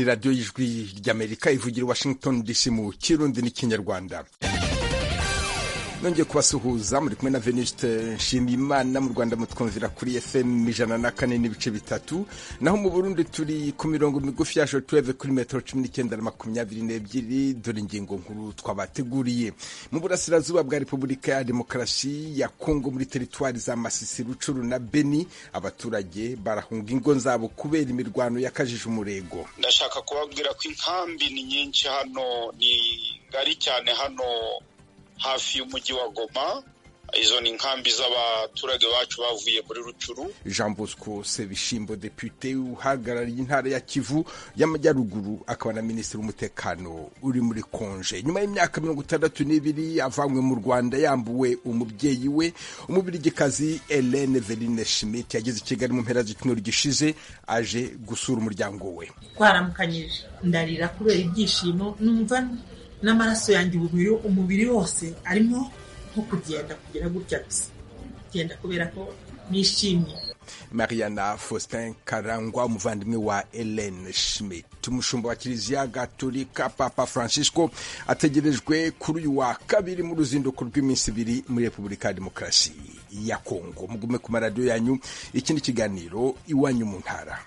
radiyo y'ijwi ry'amerika ivugira i washington dc mu kirundi n'ikinyarwanda nongeye kubasuhuza muri kumwe na veniste nshimiyimana mu rwanda mutwumvira kuri fm ijana na kane n'ibice bitatu naho mu burundi turi ku mirongo migufi ya shotuweve kuri metero cumi n'icyenda na makumyabiri n'ebyiri dore ingingo nkuru twabateguriye mu burasirazuba bwa repubulika ya demokarasi ya kongo muri teritwari za masisi rucuru na beni abaturage barahunga ingo zabo kubera imirwano yakajije umurego ndashaka kubabwira ko inkambi ni nyinshi hano ni ngari cyane hano hafi y'umujyi wa Goma izo ni inkambi z'abaturage bacu bavuye muri rucuru jean bosco sebishimbo depute uhagarariye intara ya kivu y'amajyaruguru akaba na minisitiri w'umutekano uri muri konje nyuma y'imyaka mirongo itandatu n'ibiri avanywe mu rwanda yambuwe umubyeyi we umubirigikazi helene verine schmidt yageze i kigali mu mpera z'icyumweru gishize aje gusura umuryango we twaramukanyije ndarira kubera ibyishimo numva n'amaraso yanjye umubiri umubiri wose arimo nko kugenda kugera gutya gusa kugenda kubera ko nishimye mariana faustin karangwa umuvandimwe wa helen schmidt umushumba wa kiliziya gatolika papa francisco ategerejwe kuri uyu wa kabiri mu ruzinduko rw'iminsi ibiri muri repubulika ya demokarasi ya kongo mugume ku maradiyo yanyu ikindi kiganiro iwanyu mu ntara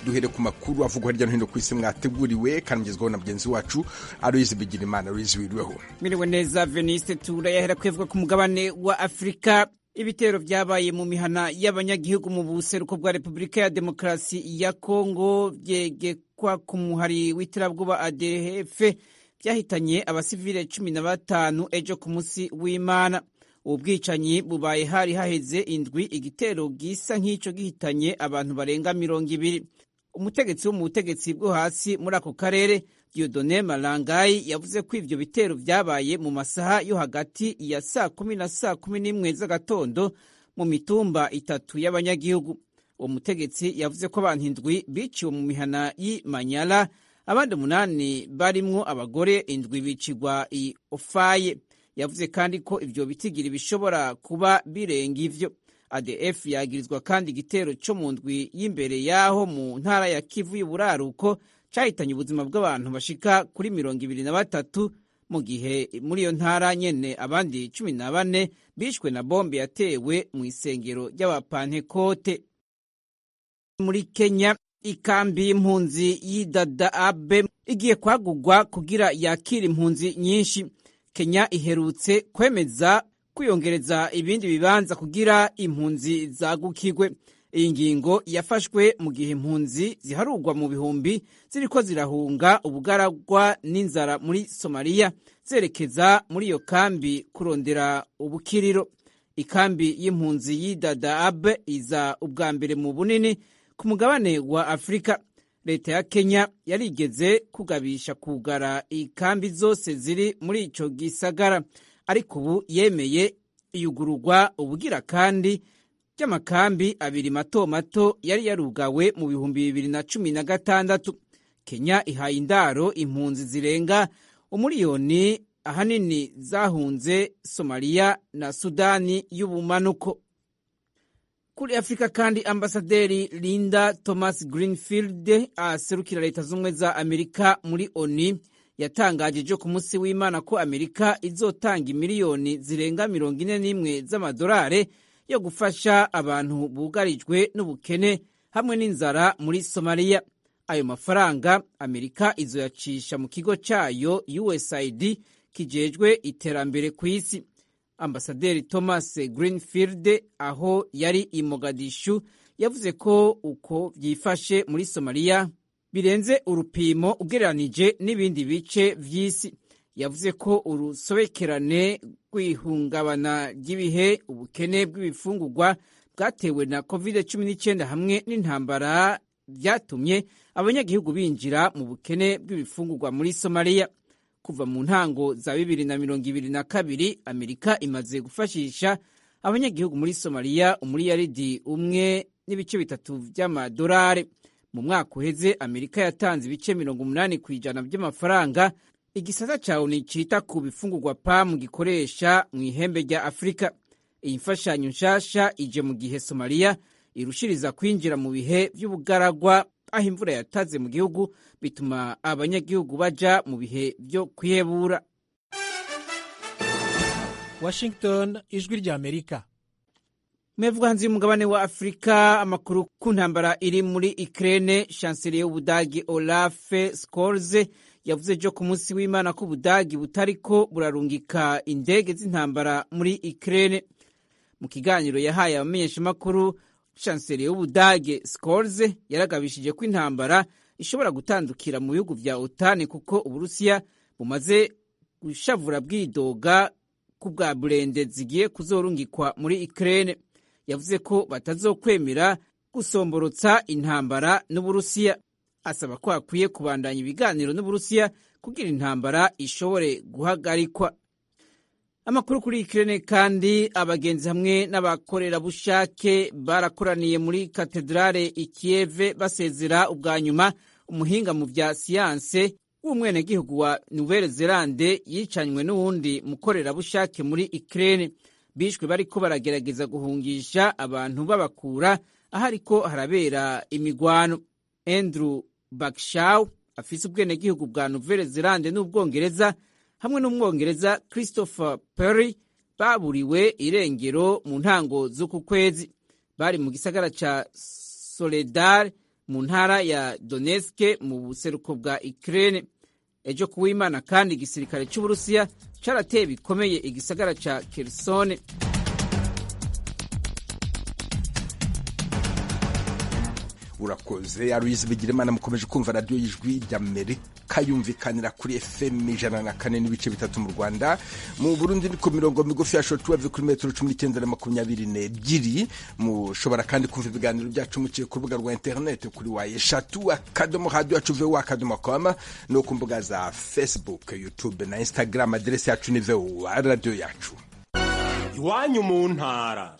duhere ku makuru avugwa hirya no hino ku isi mwateguriwe kandi mugezweho na mugenzi wacu aruyizi bigirimana aruyizi wiriweho miriwe neza veniste turayahera kwivugwa ku mugabane wa afurika ibitero byabaye mu mihana y'abanyagihugu mu buseruko bwa repubulika ya demokarasi ya kongo byegekwa ku muhari w'iterabwoba adehefe byahitanye abasivile cumi na batanu ejo ku munsi w'imana ubwicanyi bubaye hari haheze indwi igitero gisa nk'icyo gihitanye abantu barenga mirongo ibiri umutegetsi wo mu butegetsi bwo hasi muri ako karere Diodone Malangayi yavuze ko ibyo bitero byabaye mu masaha yo hagati ya saa kumi na saa kumi n'imwe z'agatondo mu mitumba itatu y'abanyagihugu uwo mutegetsi yavuze ko abantu indwi biciwe mu mihana y'Imanyara abandi umunani barimwo abagore indwi bicirwa i Ofaye yavuze kandi ko ibyo bitigiri bishobora kuba birenga ivyo ADF yagirizwa kandi igitero cyo mu ndwi y'imbere yaho mu ntara ya Kivu y'uburaruko cahitanye ubuzima bw'abantu bashika kuri mirongo ibiri na batatu mu gihe muri iyo ntara nyene abandi cumi na bane bishwe na bombe yatewe mu isengero ry'abapantekote muri Kenya ikambi y'impunzi y'Dadaab igiye kwagurwa kugira yakire impunzi nyinshi Kenya iherutse kwemeza kwiyongereza ibindi bibanza kugira impunzi zagukigwe iyi ngingo yafashwe mu gihe impunzi ziharugwa mu bihumbi ziriko zirahunga ubugaragwa n'inzara muri Somalia zerekeza muri iyo kambi kurondera ubukiriro ikambi y'impunzi y'Dadaab iza ubwa mbere mu bunini ku mugabane wa Afrika leta ya Kenya yarigeze kugabisha kugara ikambi zose ziri muri ico gisagara ariko ubu yemeye iyugururwa ubugira kandi ry'amakambi abiri mato mato yari yarugawe mu bihumbi bibiri na cumi na gatandatu Kenya ihaye indaro impunzi zirenga umuriyoni ahanini zahunze Somalia na Sudani y'ubumanuko kuri afurika kandi ambasaderi linda thomas greenfield aserukira leta z'ubumwe za amerika muri oni yatangaje ejo ku munsi w'imana ko amerika izotanga miliyoni zirenga mirongo ine n'imwe z'amadolari yo gufasha abantu bugarijwe n'ubukene hamwe n'inzara muri somaliya ayo mafaranga amerika izoyacisha mu kigo cyayo usaid kijejwe iterambere ku isi ambasaderi thomas greenfield aho yari i mogadishu yavuze ko uko byifashe muri somaliya birenze urupimo ugereranije n'ibindi bice by'isi yavuze ko urusobekerane rw'ihungabana ry'ibihe ubukene bw'ibifungurwa bwatewe na covid cumi n'icyenda hamwe n'intambara byatumye abanyagihugu binjira mu bukene bw'ibifungurwa muri somaliya kuva mu ntango za bibiri na mirongo ibiri na kabiri amerika imaze gufashisha abanyagihugu muri somaliya umuriyaridi umwe n'ibice bitatu by'amadolari mu mwaka uheze amerika yatanze ibice mirongo umunani ku ijana by'amafaranga igisata cyawe nticyita ku bifungurwa pamu gikoresha mu ihembe rya afurika iyi mfashanyo nshasha ije mu gihe somaliya irushiriza kwinjira mu bihe by'ubugaragwa aho imvura yataze mu gihugu bituma abanyagihugu baja mu bihe byo kwihebura washington ijwi ry'amerika mevuga hanze y'umugabane wa afurika amakuru ku ntambara iri muri ikirere shansiriye y'ubudagi olafe sikorize yavuze byo ku munsi w'imana ko ubudagi butari ko burarungika indege z'intambara muri ikirere mu kiganiro yahaye abamenyeshamakuru shansiriye y'ubudage sikorize yaragabishije ko intambara ishobora gutandukira mu bihugu bya otani kuko uburusiya bumaze gushavura bwidoga ku bwa burende zigiye kuzorungikwa muri ikirere yavuze ko batazokwemera gusomborotsa intambara n'uburusiya asaba ko hakwiye kubandanya ibiganiro n'uburusiya kugira intambara ishobore guhagarikwa amakuru kuri ikirere kandi abagenzi hamwe n'abakorerabushake barakoraniye muri katedrale ikiyeve basezera ubwa nyuma umuhinga mu bya siyanse w'umwenegihugu wa nouvelle zelande yicanywe n'uwundi mukorerabushake muri ikirere bishwe bariko baragerageza guhungisha abantu babakura ahariko harabera imigwano andrew bakshaw afise ubwenegihugu bwa nouvelle zelande n'ubwongereza hamwe n'umwongereza christopher perry baburiwe irengero mu ntango z'uku kwezi bari mu gisagara ca soledar mu ntara ya donetsk mu buseruko bwa ukraine ejo kuw'imana kandi igisirikare cy'uburusiya carateye bikomeye igisagara ca kerisone urakoze aruyizi bigira imana mukomeje kumva radiyo y'ijwi ry'amerika yumvikanira kuri fm ijana na kane n'ibice bitatu mu rwanda mu burundi ni ku mirongo migufi ya shotuwave kuri metero cumi n'icyenda na makumyabiri n'ebyiri mushobora kandi kumva ibiganiro byacu muciye ku rubuga rwa interineti kuri wa eshatu akadomo hadiyo yacu vewa akadomo koma no ku mbuga za facebook youtube na instagram aderesi yacu ni vewa radiyo yacu iwanyu mu ntara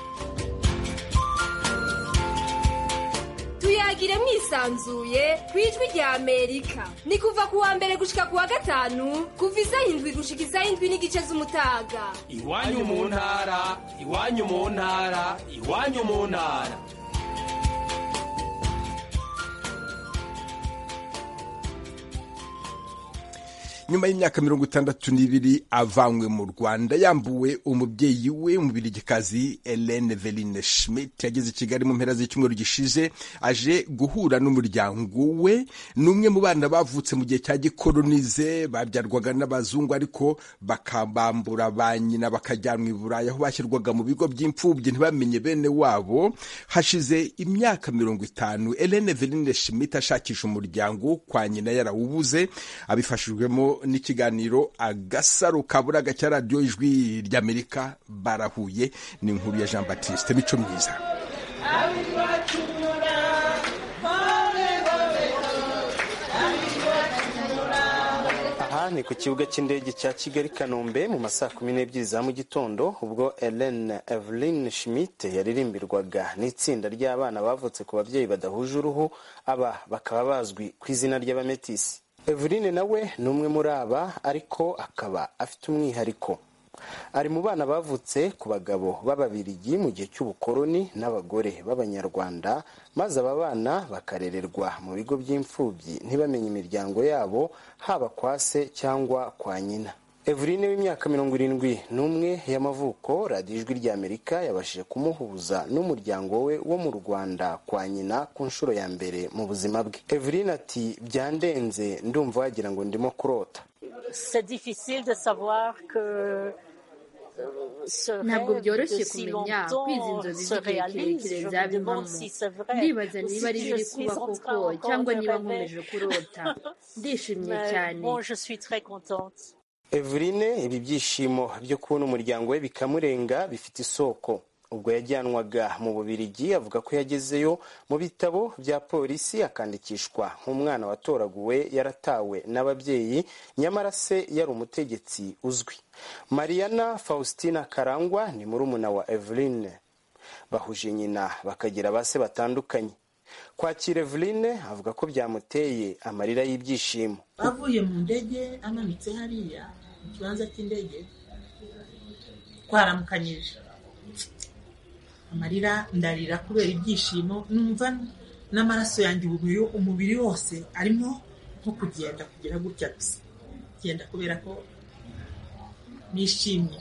tuyagire mwisanzuye ku ijwi rya amerika ni kuva ku wa mbere gushika ku wa gatanu kuva izayindwi gushika izayindwi n'igice z'umutaga iwanyu mu ntara iwanyu mu ntara iwanyu mu ntara nyuma y'imyaka mirongo itandatu n'ibiri avanywe mu rwanda yambuwe umubyeyi we umubirigikazi helene veline schmidt yageze i kigali mu mpera z'icyumweru gishize aje guhura n'umuryango we ni umwe mu bana bavutse mu gihe cya gikolonize babyarwaga n'abazungu ariko bakabambura ba nyina bakajyanwa i burayi aho bashyirwaga mu bigo by'imfubyi ntibamenye bene wabo hashize imyaka mirongo itanu helene veline schmidt ashakisha umuryango kwa nyina yarawubuze abifashijwemo n'ikiganiro agasaro kaburaga cya radiyo ijwi ry'amerika barahuye ni inkuru ya jean batiste mico myiza aha ni ku kibuga cy'indege cya kigali kanombe mu masaha kumi n'ebyiri za mu gitondo ubwo Helen evelyn schmidt yaririmbirwaga n'itsinda ry'abana bavutse ku babyeyi badahuje uruhu aba bakaba bazwi ku izina ry'abametisi Eveline nawe ni umwe muri aba ariko akaba afite umwihariko ari mu bana bavutse ku bagabo b'ababirigi mu gihe cy'ubukoloni n'abagore b'abanyarwanda maze aba bana bakarererwa mu bigo by'imfubyi ntibamenye imiryango yabo haba kwa se cyangwa kwa nyina Eveline w'imyaka mirongo irindwi n'umwe y'amavuko radiyo ijwi ry'amerika yabashije kumuhuza n'umuryango we wo mu rwanda kwa nyina ku nshuro ya mbere mu buzima bwe Eveline ati byandenze ndumva wagira ngo ndimo kurota ntabwo byoroshye kumenya kwizi inzozi z'igihe kirekire zabivamo ndibaza niba ari biri kuba koko cyangwa niba nkomeje kurota ndishimye cyane Eveline ibi byishimo byo kubona umuryango we bikamurenga bifite isoko ubwo yajyanwaga mu bubirigi avuga ko yagezeyo mu bitabo bya polisi akandikishwa nk'umwana watoraguwe yaratawe n'ababyeyi nyamara se yari umutegetsi uzwi mariana faustina karangwa ni murumuna wa Eveline bahuje nyina bakagira ba se batandukanye kwakira Eveline avuga ko byamuteye amarira y'ibyishimo avuye mu ndege amanitse hariya mu kibanza cy'indege twaramukanyije amarira ndarira kubera ibyishimo numva n'amaraso yanjye umubiri umubiri wose arimo nko kugenda kugera gutya gusa genda kubera ko nishimye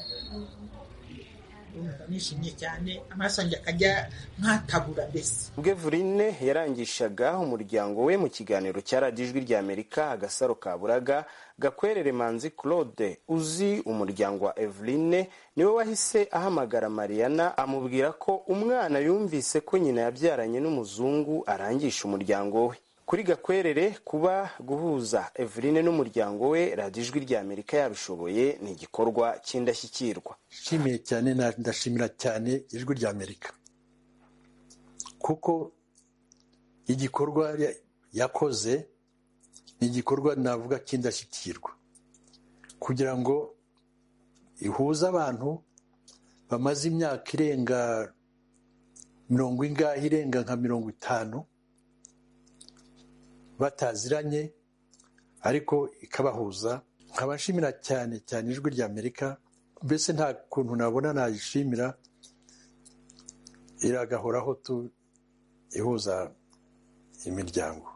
nishimye cyane amaraso yanjye akajya nkatabura mbese ubwo Eveline yarangishaga umuryango we mu kiganiro cya radiyo ijwi rya amerika agasaro kaburaga gakwerere manzi claude uzi umuryango wa Eveline niwe wahise ahamagara mariana amubwira ko umwana yumvise ko nyina yabyaranye n'umuzungu arangisha umuryango we kuri gakwerere kuba guhuza Eveline n'umuryango we radiyo ijwi rya amerika yabishoboye ni igikorwa cy'indashyikirwa nshimiye cyane ndashimira cyane ijwi rya amerika kuko igikorwa yakoze ni igikorwa navuga cy'indashyikirwa kugira ngo ihuze abantu bamaze imyaka irenga mirongo ingahe irenga nka mirongo itanu bataziranye ariko ikabahuza nkabashimira cyane cyane ijwi rya amerika mbese nta kuntu nabona nayishimira iragahoraho tu ihuza imiryango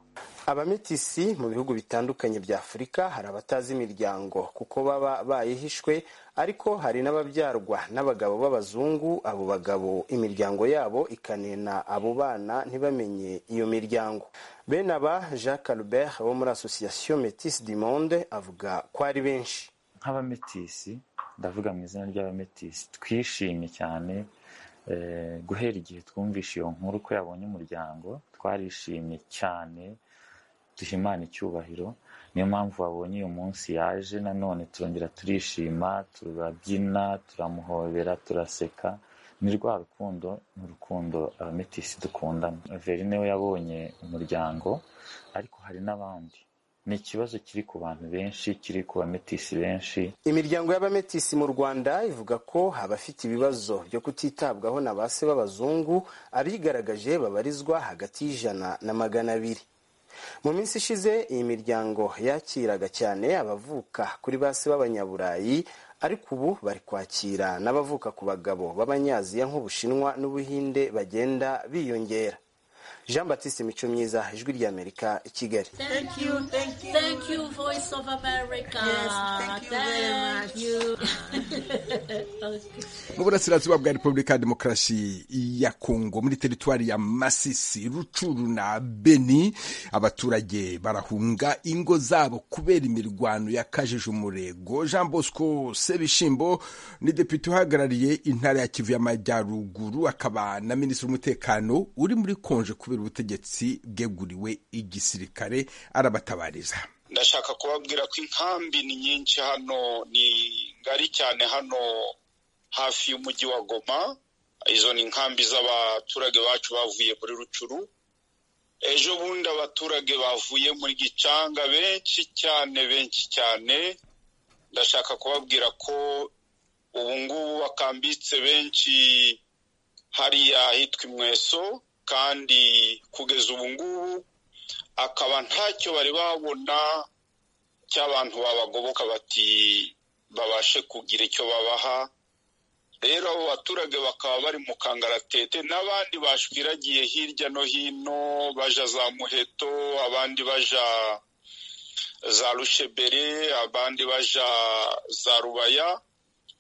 abamitisi mu bihugu bitandukanye bya afurika hari abatazi imiryango kuko baba bayihishwe ariko hari n'ababyarwa n'abagabo b'abazungu abo bagabo imiryango yabo ikanena abo bana ntibamenye iyo miryango bene aba jacques albert wo muri association metis du monde avuga ko ari benshi nk'abametisi ndavuga mu izina ry'abametisi twishimye cyane guhera igihe twumvishe iyo nkuru ko yabonye umuryango twarishimye cyane duhimana icyubahiro niyo mpamvu wabonye uyu munsi yaje nanone turongera turishima turabyina turamuhobera turaseka ni rwa rukundo ni urukundo abametisi dukundana verine we yabonye umuryango ariko hari n'abandi ni ikibazo kiri ku bantu benshi kiri ku bametisi benshi imiryango y'abametisi mu rwanda ivuga ko abafite ibibazo byo kutitabwaho na ba se b'abazungu abigaragaje babarizwa hagati y'ijana na magana abiri mu minsi ishize iyi miryango yakiraga cyane abavuka kuri ba se b'abanyaburayi ariko ubu bari kwakira n'abavuka ku bagabo b'abanyaziya nk'ubushinwa n'ubuhinde bagenda biyongera jean batiste mico myiza ijwi rya amerika i kigali mu burasirazuba bwa repubulika ya demokarasi ya kongo muri teritwari ya masisi rucuru na beni abaturage barahunga ingo zabo kubera imirwano yakajije umurego jean bosco sebishimbo ni depite uhagarariye intara ya kivu y'amajyaruguru akaba na minisitiri w'umutekano uri muri konje kubera ubutegetsi bweguriwe igisirikare arabatabariza ndashaka kubabwira ko inkambi ni nyinshi hano ni ngari cyane hano hafi y'umujyi wa goma izo ni inkambi z'abaturage bacu bavuye muri rucuru ejo bundi abaturage bavuye muri gicanga benshi cyane benshi cyane ndashaka kubabwira ko ubu ngubu bakambitse benshi hariya ahitwa imweso kandi kugeza ubu ngubu akaba ntacyo bari babona cy'abantu babagoboka bati babashe kugira icyo babaha rero abo baturage bakaba bari mu kangaratete n'abandi bashwiragiye hirya no hino baja za muheto abandi baja za rushebere abandi baja za rubaya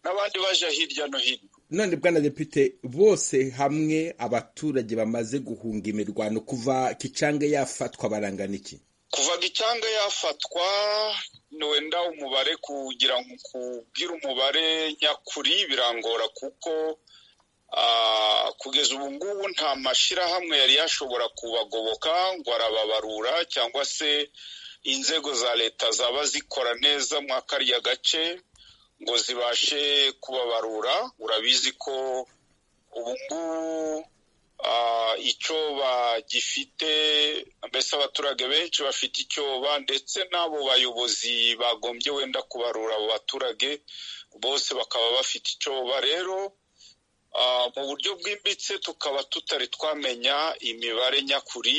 n'abandi baja hirya no hino none bwana depite bose hamwe abaturage bamaze guhunga imirwano kuva gicanga yafatwa barangana iki kuva gicanga yafatwa wenda umubare kugira ngo kubwire umubare nyakuri birangora kuko kugeza ubu ngubu nta mashyirahamwe yari yashobora kubagoboka ngo arababarura cyangwa se inzego za leta zaba zikora neza mwa kariya gace ngo zibashe kubabarura urabizi ko ubu ngubu icyo bagifite mbese abaturage benshi bafite icyoba ndetse n'abo bayobozi bagombye wenda kubarura abo baturage bose bakaba bafite icyoba rero mu buryo bwimbitse tukaba tutari twamenya imibare nyakuri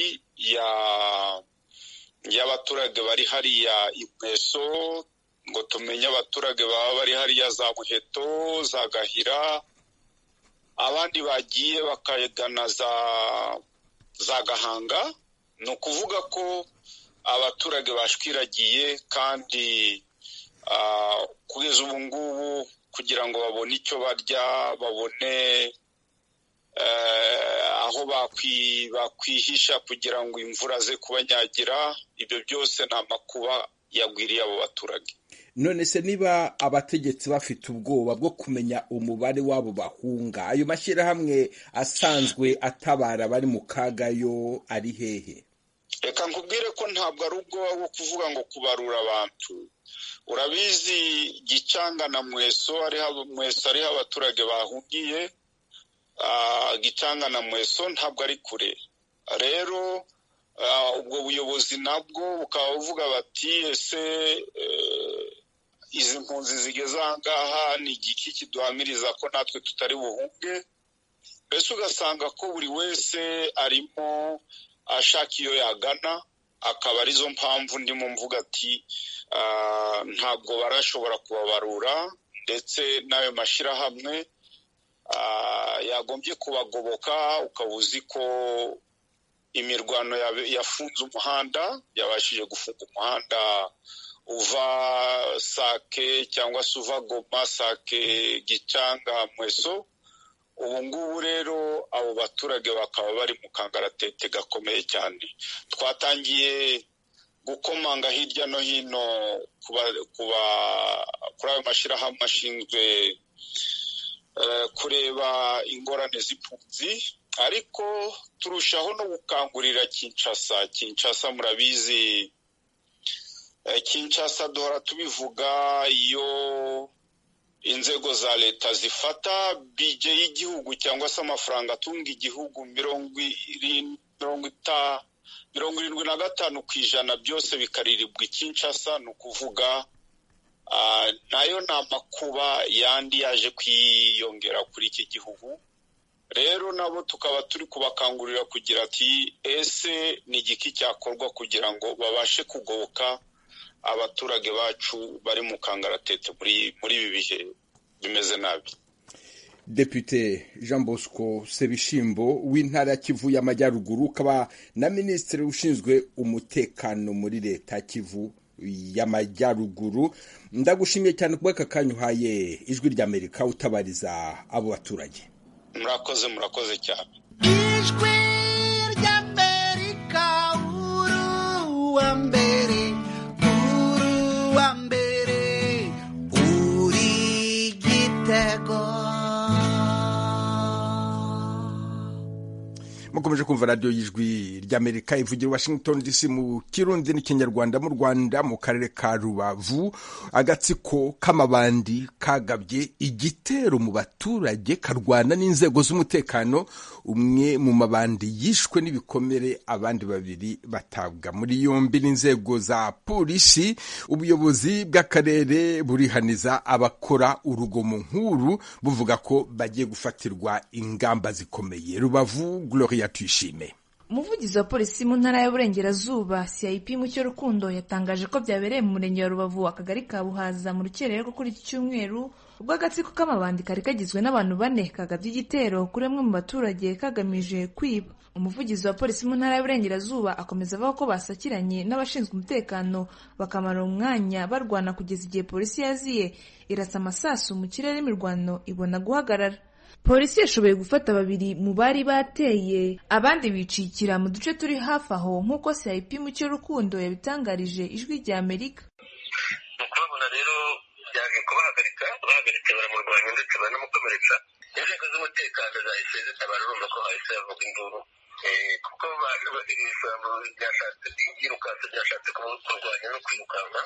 y'abaturage bari hariya inkweso ngo tumenye abaturage baba bari hariya za muheto za gahira abandi bagiye bakagana za gahanga ni ukuvuga ko abaturage bashwiragiye kandi kugeza ubu ngubu kugira ngo babone icyo barya babone aho bakwihisha kugira ngo imvura ze kubanyagira ibyo byose nta makuba yagwiriye abo baturage none se niba abategetsi bafite ubwoba bwo kumenya umubare w'abo bahunga ayo mashyirahamwe asanzwe atabara abari mu kaga yo ari hehe reka nkubwire ko ntabwo ari ubwoba bwo kuvuga ngo kubarura abantu urabizi gicanga na mweso mweso ariho abaturage bahungiye gicanga na mweso ntabwo ari kure rero ubwo buyobozi nabwo bukaba buvuga bati ese izi mpunzi zigeze aha ngaha ni igiki kiduhamiriza ko natwe tutari buhunge mbese ugasanga ko buri wese arimo ashaka iyo yagana akaba arizo mpamvu ndimo mvuga ati ntabwo barashobora kubabarura ndetse n'ayo mashyirahamwe yagombye kubagoboka ukaba uzi ko imirwano yafunze umuhanda yabashije gufunga umuhanda uva sake cyangwa se uva goma sake gicanga mweso ubu ngubu rero abo baturage bakaba bari mu kangaratete gakomeye cyane twatangiye gukomanga hirya no hino kuri ayo mashyirahamwe ashinzwe kureba ingorane z'impunzi ariko turushaho no gukangurira kinshasa kinshasa murabizi kinshasa duhora tubivuga iyo inzego za leta zifata bije y'igihugu cyangwa se amafaranga atunga igihugu mirongo irindwi na gatanu ku ijana byose bikaririrwa kinshasa ni ukuvuga nayo ni amakuba yandi yaje kwiyongera kuri iki gihugu rero nabo tukaba turi kubakangurira kugira ati ese ni igiki cyakorwa kugira ngo babashe kugoboka abaturage bacu bari mu kangaratete muri ibi bihe bimeze nabi Depute jean bosco sebishimbo w'intara ya kivu y'amajyaruguru ukaba na minisitiri ushinzwe umutekano muri leta kivu y'amajyaruguru ndagushimiye cyane kuba aka kanya uhaye ijwi ry'amerika utabariza abo baturage murakoze murakoze cyane ijwi ry'amerika wa mbere wa mbere uri igitego mukomeje kumva radiyo y'ijwi ry'amerika ivugira washington dc mu kirundi n'ikinyarwanda mu rwanda mu karere ka rubavu agatsiko k'amabandi kagabye igitero mu baturage karwana n'inzego z'umutekano umwe mu mabandi yishwe n'ibikomere abandi babiri batabwa muri yombi n'inzego za polisi ubuyobozi bw'akarere burihaniza abakora urugomo nk'uru buvuga ko bagiye gufatirwa ingamba zikomeye rubavu gloria tuyishime umuvugizi wa polisi mu ntara y'uburengerazuba cip mucyo rukundo yatangaje ko byabereye mu murenge wa rubavu akagari ka buhaza mu rukererwa kuri iki cyumweru ubwo agatsiko k'amabandi kari kagizwe n'abantu bane kagabye igitero kuri bamwe mu baturage kagamije kwiba umuvugizi wa polisi mu ntara y'uburengerazuba akomeza avuga ko basakiranye n'abashinzwe umutekano bakamara umwanya barwana kugeza igihe polisi yaziye irasa amasasu mu kirere imirwano ibona guhagarara polisi yashoboye gufata babiri mu bari bateye abandi bicikira mu duce turi hafi aho nk'uko cip mucyo rukundo yabitangarije ijwi rya amerika mu kubabona rero byaje kubahagarika bahagarika baramurwanya ndetse banamukomeretsa inzego z'umutekano zahise zitabara urumva ko hahise havuga induru kuko isambu ryashatse ryirukanse ryashatse kurwanya no kwirukanka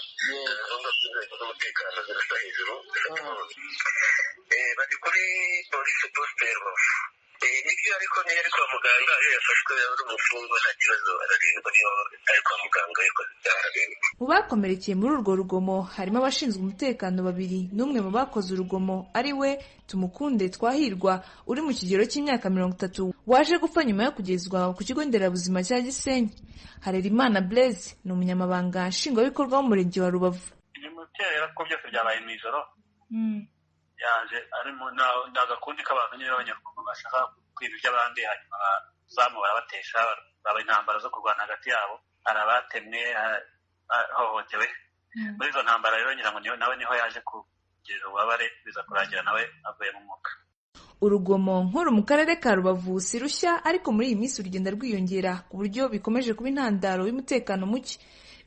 gahunda z'inzego z'umutekano zirasa hejuru bari kuri polisi posite rubavu nibyo ariko niyo ari kwa muganga iyo yafashwe ari umufungwa nta kibazo ararindwa niyo ari kwa muganga yakoze ibyaha ararindwa mu bakomerekeye muri urwo rugomo harimo abashinzwe umutekano babiri n'umwe mu bakoze urugomo ari we tumukunde twahirwa uri mu kigero cy'imyaka mirongo itatu waje gupfa nyuma yo kugezwa ku kigo nderabuzima cya gisenyi harerimana blaise ni umunyamabanga nshingwabikorwa w'umurenge wa rubavu iyi mutera ko byose byabaye mu ijoro yaje arimo ni agakundi k'abantu nyine b'abanyarwanda bashaka kwiba iby'abandi hanyuma bazamu barabatesha baba intambara zo kurwana hagati yabo hari abatemwe ahohotewe muri izo ntambara rero ngira ngo nawe niho yaje kugirira ububabare biza kurangira nawe avuye mu mwuka urugomo nkuru mu karere ka rubavu si rushya ariko muri iyi minsi urugenda rwiyongera ku buryo bikomeje kuba intandaro y'umutekano muke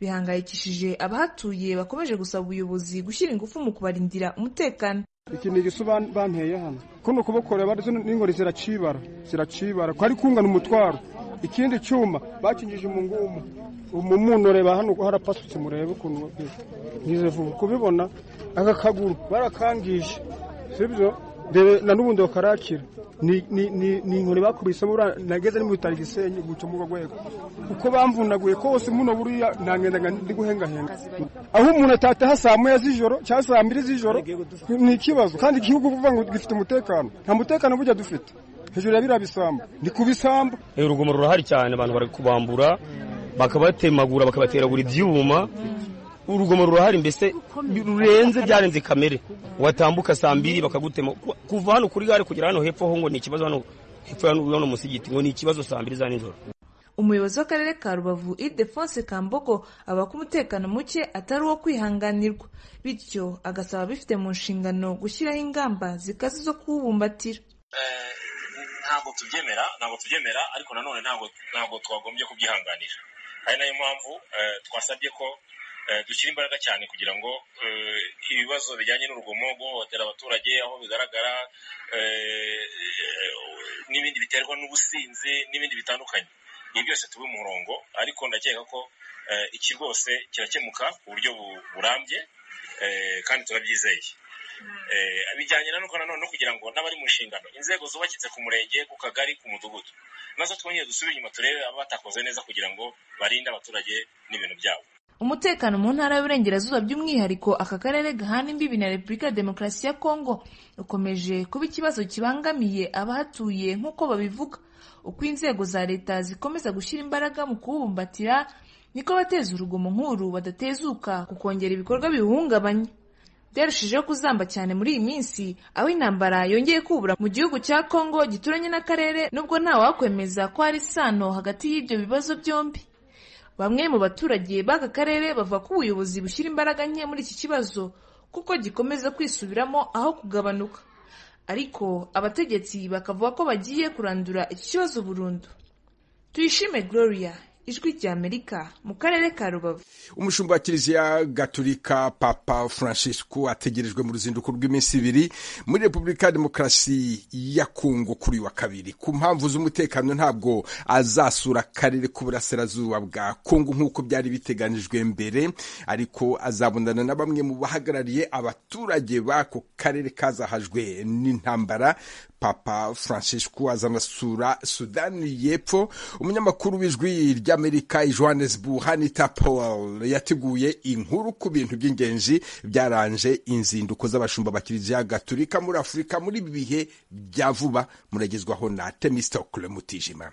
bihangayikishije abahatuye bakomeje gusaba ubuyobozi gushyira ingufu mu kubarindira umutekano iki ni igisu banteye hano kuno kuboko reba n'ingori ziracibara ziracibara ko ari kungana umutwaro ikindi cyuma bakingije umungumu umumuntu reba hano harapasutse murebe ukuntu ngize vuba kubibona aka kaguru barakangije sibyo mbere na n'ubundi bakarakira ni inkoni bakubisemo nageze ni mu bitaro igisenyi guca mu bagwego uko bamvunaguye kose muno buriya ntangenda ndi guhengahenga aho umuntu atataha saa moya z'ijoro cyangwa saa mbiri z'ijoro ni ikibazo kandi igihugu uvuga ngo gifite umutekano nta mutekano burya dufite hejuru ya biriya bisambu ni ku bisambu urugomo rurahari cyane abantu bari kubambura bakabatemagura bakabateragura ibyuma urugomo rurahari mbese rurenze byarenze kamere watambuka saa mbiri bakagutema kuva hano kuri gare kugera hano hepfo ho ngo ni ikibazo hano hepfo hano musigiti ngo ni ikibazo saa mbiri za nijoro umuyobozi w'akarere ka rubavu idefonse kambogo avuga ko umutekano muke atari uwo kwihanganirwa bityo agasaba abifite mu nshingano gushyiraho ingamba zikaze zo kuwubumbatira ntabwo tubyemera ntabwo tubyemera ariko nanone ntabwo twagombye kubyihanganira ari nayo mpamvu twasabye ko dushyira imbaraga cyane kugira ngo ibibazo bijyanye n'urugomo guhohotera abaturage aho bigaragara n'ibindi biterwa n'ubusinzi n'ibindi bitandukanye ibi byose tube umurongo ariko ndakeka ko iki rwose kirakemuka ku buryo burambye kandi turabyizeye bijyanye na nuko nanone no kugira ngo n'abari mu nshingano inzego zubakitse ku murenge ku kagari ku mudugudu nazo twongere dusubire inyuma turebe abatakoze neza kugira ngo barinde abaturage n'ibintu byabo umutekano mu ntara y'uburengerazuba by'umwihariko aka karere gahana imbibi na repubulika ya demokarasi ya kongo ukomeje kuba ikibazo kibangamiye abahatuye nk'uko babivuga uko inzego za leta zikomeza gushyira imbaraga mu kuwubumbatira niko abateza urugomo nk'uru badatezuka kukongera ibikorwa biwuhungabanya byarushijeho kuzamba cyane muri iyi minsi aho intambara yongeye kubura mu gihugu cya kongo gituranye n'akarere nubwo ntawakwemeza ko hari isano hagati y'ibyo bibazo byombi bamwe mu baturage b'aka karere bavuga ko ubuyobozi bushyira imbaraga nke muri iki kibazo kuko gikomeza kwisubiramo aho kugabanuka ariko abategetsi bakavuga ko bagiye kurandura iki kibazo burundu tuyishime gloria ijwi ry'amerika mu karere ka rubavu umushumba wa kiliziya gaturika papa francisco ategerejwe mu ruzinduko rw'iminsi ibiri muri repubulika ya demokarasi ya kongo kuri wa kabiri ku mpamvu z'umutekano ntabwo azasura akarere k'uburasirazuba bwa kongo nk'uko byari biteganijwe mbere ariko azabonana na bamwe mu bahagarariye abaturage b'ako karere kazahajwe n'intambara papa francisco azanasura sudani y'epfo umunyamakuru w'ijwi ry'amerika johannesburg hanita powell yateguye inkuru ku bintu by'ingenzi byaranje inzinduko z'abashumba bakiriziya gaturika muri afurika muri ibi bihe bya vuba muragezwaho na temistokle mutijima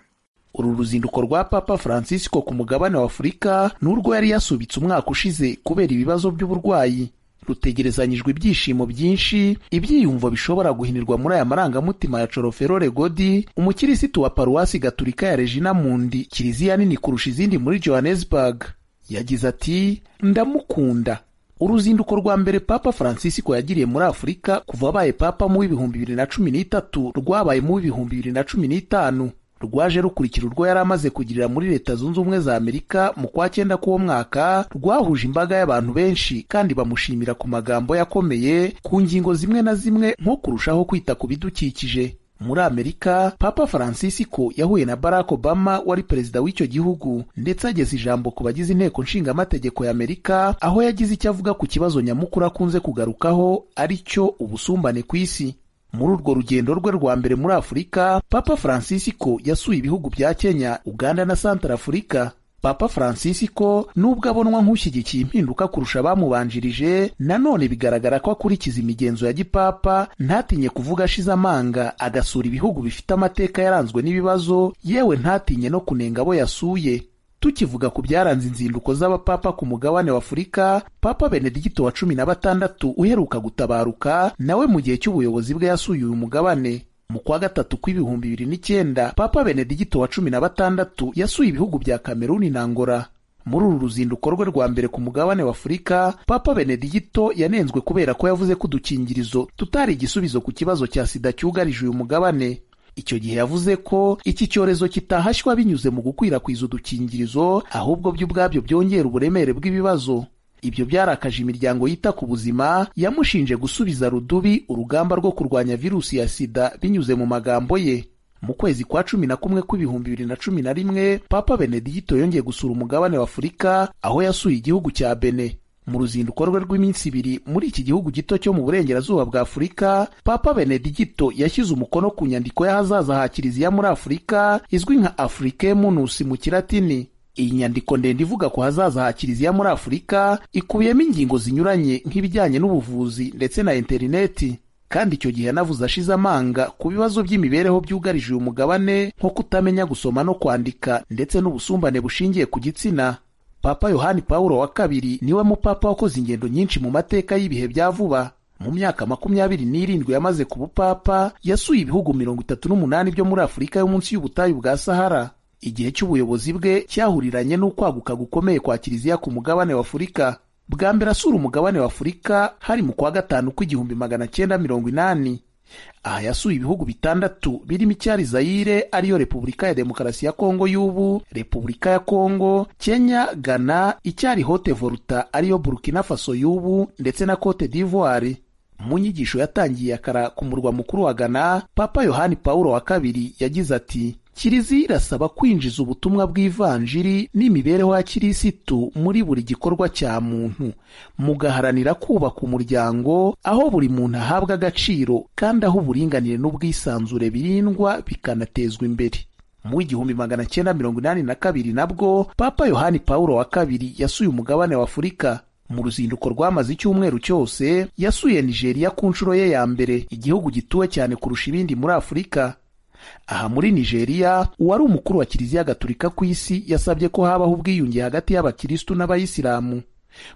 uru ruzinduko rwa papa francisco ku mugabane wa afurika ni urwo yari yasubitse umwaka ushize kubera ibibazo by'uburwayi rutegerezanyijwe ibyishimo byinshi ibyiyumvo bishobora guhinirwa muri aya marangamutima ya coroferore godi umukirisitu wa paruwasi gaturika ya regina mundi kiliziya nini kurusha izindi muri johannesburg yagize ati ndamukunda uruzinduko rwa mbere papa francisco yagiriye muri afurika kuva abaye papa mu w'ibihumbi bibiri na cumi n'itatu rwabaye mu w'ibihumbi bibiri na cumi n'itanu rwaje rukurikira urwo yari amaze kugirira muri leta zunze ubumwe za amerika mu kwa cyenda k'uwo mwaka rwahuje imbaga y'abantu benshi kandi bamushimira ku magambo yakomeye ku ngingo zimwe na zimwe nko kurushaho kwita ku bidukikije muri amerika papa francisco yahuye na barack obama wari perezida w'icyo gihugu ndetse ageza ijambo ku bagize inteko nshingamategeko y'amerika aho yagize icyo avuga ku kibazo nyamukuru akunze kugarukaho ari cyo ubusumbane ku isi muri urwo rugendo rwe rwa mbere muri afurika papa francisco yasuye ibihugu bya kenya uganda na santarafurika papa francisco nubwo abonwa nk'ushyigikiye impinduka kurusha abamubanjirije nanone bigaragara ko akurikiza imigenzo ya gipapa ntatinye kuvuga ashize amanga agasura ibihugu bifite amateka yaranzwe n'ibibazo yewe ntatinye no kunenga abo yasuye tukivuga ku byaranze inzinduko z'abapapa ku mugabane wa afurika papa benedigito wa cumi na batandatu uheruka gutabaruka nawe mu gihe cy'ubuyobozi bwe yasuye uyu mugabane mu kwa gatatu kw'ibihumbi bibiri n'icyenda papa benedigito wa cumi na batandatu yasuye ibihugu bya kameruni na ngora muri uru ruzinduko rwe rwa mbere ku mugabane w'afurika papa benedigito yanenzwe kubera ko yavuze ko udukingirizo tutari igisubizo ku kibazo cya sida cyugarije uyu mugabane icyo gihe yavuze ko iki cyorezo kitahashywa binyuze mu gukwirakwiza udukingirizo ahubwo byo ubwabyo byongera uburemere bw'ibibazo ibyo byarakaje imiryango yita ku buzima yamushinje gusubiza rudubi urugamba rwo kurwanya virusi ya sida binyuze mu magambo ye mu kwezi kwa cumi na kumwe kw'ibihumbi bibiri na cumi na rimwe papa benedigito yongeye gusura umugabane w'afurika aho yasuye igihugu cya bene mu ruzinduko rwe rw'iminsi ibiri muri iki gihugu gito cyo mu burengerazuba bwa afurika papa benedigito yashyize umukono ku nyandiko y'ahazaza ha kiliziya muri afurika izwi nka afurike munusi mu kiratini iyi nyandiko ndende ivuga ku hazaza ha kiliziya muri afurika ikubiyemo ingingo zinyuranye nk'ibijyanye n'ubuvuzi ndetse na interineti kandi icyo gihe yanavuze ashize amanga ku bibazo by'imibereho byugarije uyu mugabane nko kutamenya gusoma no kwandika ndetse n'ubusumbane bushingiye ku gitsina papa yohani paul wa kabiri niwe mupapa wakoze ingendo nyinshi mu mateka y'ibihe bya vuba mu myaka makumyabiri n'irindwi yamaze ku bupapa yasuye ibihugu mirongo itatu n'umunani byo muri afurika yo munsi y'ubutayu bwa sahara igihe cy'ubuyobozi bwe cyahuriranye n'ukwaguka gukomeye kwa kiliziya ku mugabane w'afurika bwa mbere asura umugabane wa afurika hari mu kwa gatanu kw'igihumbi magana cyenda mirongo inani aha yasuye ibihugu bitandatu birimo icyari zayire ariyo repubulika ya demokarasi ya kongo y'ubu repubulika ya kongo kenya ghana icyari hote voruta ariyo burkina faso y'ubu ndetse na cote d'ivoire mu nyigisho yatangiye akara ku murwa mukuru wa ghana papa yohani pawulo wa kabiri yagize ati kiliziya irasaba kwinjiza ubutumwa bw'ivanjiri n'imibereho ya kirisitu muri buri gikorwa cya muntu mugaharanira kubaka umuryango aho buri muntu ahabwa agaciro kandi aho uburinganire n'ubwisanzure birindwa bikanatezwa imbere mu igihumbi magana cyenda mirongo inani na kabiri nabwo papa yohani paul wa kabiri yasuye umugabane wa afurika mu ruzinduko rwamaze icyumweru cyose yasuye nigeria ku nshuro ye ya mbere igihugu gituwe cyane kurusha ibindi muri afurika aha muri nigeria uwari umukuru wa kiliziya gatulika ku isi yasabye ko habaho ubwiyunge hagati y'abakirisitu n'abayisilamu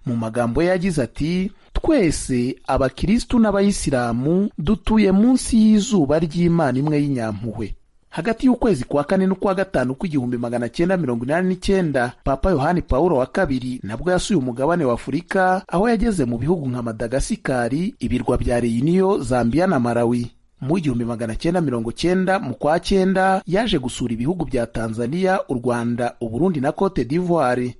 mu magambo ye yagize ati twese abakirisitu n'abayisilamu dutuye munsi y'izuba ry'imana imwe y'inyampuhwe hagati y'ukwezi kwa kane n'ukwa gatanu kw'igihumbi magana cyenda mirongo inani n'icyenda papa yohani paul wa kabiri nabwo yasuye umugabane wa afurika aho yageze mu bihugu nka madagasikari ibirwa bya reyiniyo zambiya na malawi mu igihumbi magana cyenda mirongo cyenda mu kwa cyenda yaje gusura ibihugu bya tanzania u rwanda uburundi na cote d'ivoire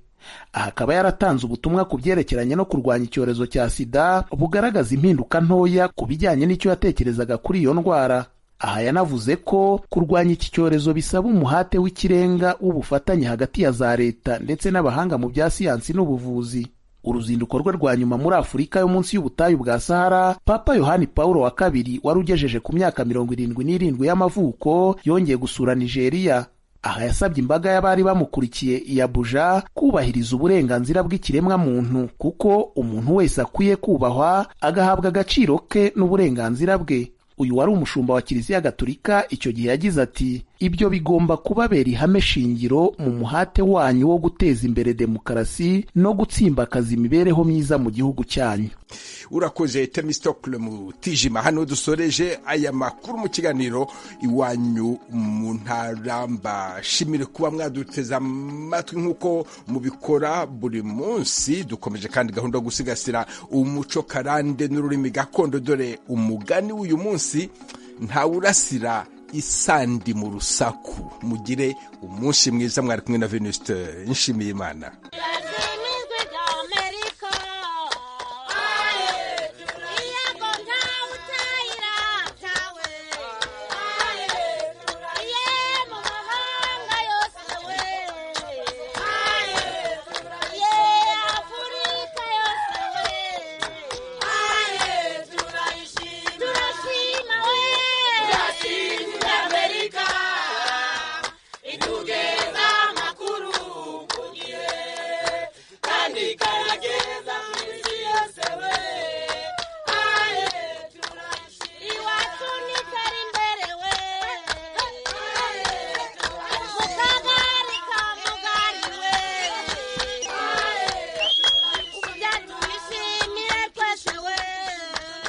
aha akaba yaratanze ubutumwa ku byerekeranye no kurwanya icyorezo cya sida bugaragaza impinduka ntoya ku bijyanye n'icyo yatekerezaga kuri iyo ndwara aha yanavuze ko kurwanya iki cyorezo bisaba umuhate w'ikirenga w'ubufatanye hagati ya za leta ndetse n'abahanga mu bya siyansi n'ubuvuzi uruzinduko rwe rwa nyuma muri afurika yo munsi y'ubutayu bwa sahara papa yohani paul wa kabiri wari ugejeje ku myaka mirongo irindwi n'irindwi y'amavuko yongeye gusura nigeria aha yasabye imbaga y'abari bamukurikiye iyabuja kubahiriza uburenganzira bw'ikiremwamuntu kuko umuntu wese akwiye kubahwa agahabwa agaciro ke n'uburenganzira bwe uyu wari umushumba wa kiliziya gatolika icyo gihe yagize ati ibyo bigomba kubabera ihame shingiro mu muhate wanyu wo guteza imbere demokarasi no gutsimbakaza imibereho myiza mu gihugu cyanyu urakoze temisitokule mutijima hano dusoreje aya makuru mu kiganiro iwanyu mu ntaramba shimire kuba mwaduteze amatwi nk'uko mubikora buri munsi dukomeje kandi gahunda yo gusigasira umuco karande n'ururimi gakondo dore umugani w'uyu munsi ntawurasira isandi mu rusaku mugire umunsi mwiza mwari kumwe na venuste nshimiyimana